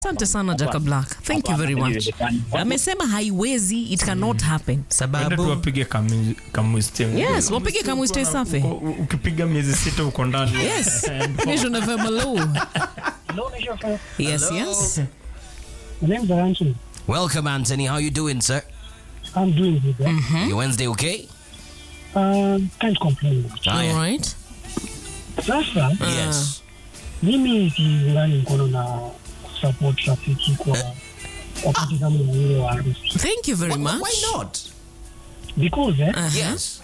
Asante sana Jaka Black. Thank you very much. Amesema haiwezi, it cannot happen. Ende sababu tuwapige kamu- kamwiste. Yes, wapige kamwiste safi. Uko- Ukipiga miezi sita uko ndani. Yes. Nation of Hello. Hello, Nation FM. Yes, Hello. yes. My name is Anthony. welcome Anthony how you doing sir I'm doing good. eh? your Wednesday okay Um, can't complain. All Haya. right. Sasa yes mimi siungani mkono na support rafiki kwa wakati kama na ile wa harusi Thank you very Why- much. why not because eh, Uh-huh. yes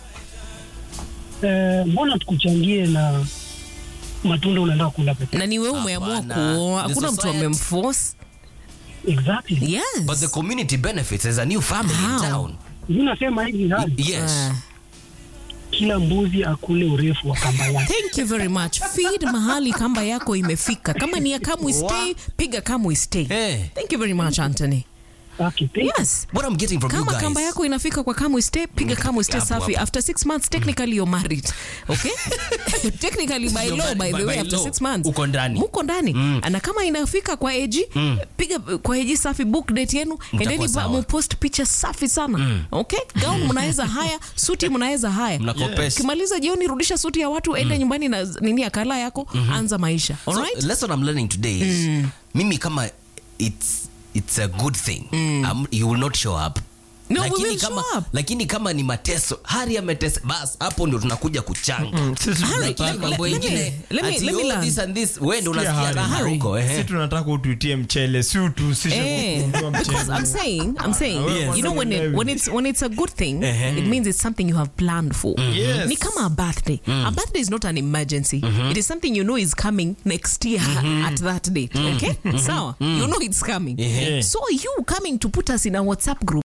eh, mbona tukuchangie na matunda unaenda kula peke Na ni wewe umeamua Hapana. kuoa, The hakuna mtu society. amemforce. exactly Yes. but the community benefits there's a new family How? in town mimi nasema hivi hali yes Ah. kila mbuzi akule urefu wa kamba yake Thank you very much. Feed mahali kamba yako imefika. Kama ni ya Kamwe stay, piga Kamwe stay. Eh. Thank you very much Anthony. okay, thank you. Yes. what I'm getting from you kama guys kamba yako inafika kwa kamwe stay piga kamwe stay Hapo, safi hapo. after six months technically you're married okay technically by You're law by married the by- way by after law. six months Uko ndani. muko ndani na kama inafika kwa eji piga kwa eji safi book date yenu endeni sawa. mupost picha safi sana okay gown mnaweza haya suti mnaweza haya mnakopesha kimaliza jioni rudisha suti ya watu ende nyumbani na nini akala yako anza maisha So, alright lesson I'm learning today is mimi kama it's it's a good thing um, you will not show up No, we lakini will kama, show up. lakini kama ni mateso hari ametesa bas hapo ndio tunakuja kuchanga Sisi Harry, tunataka- let- mambo let- let ingine me- let me- ati, let me oh, learn. this and this wewe ndio Sikia, unasikia raha Harry. huko si ehe tunataka utuitie mchele si utuhusishe Eh, kukununua because mchele. I'm saying, I'm saying, Yes. you know, when it, when it's when it's a good thing, Uh-huh. it means it's something you have planned for. Yes. Ni kama a birthday. A birthday is not an emergency. It is something you know is coming next year at that date. Okay, so you know it's coming. Yeah. So you coming to put us in a WhatsApp group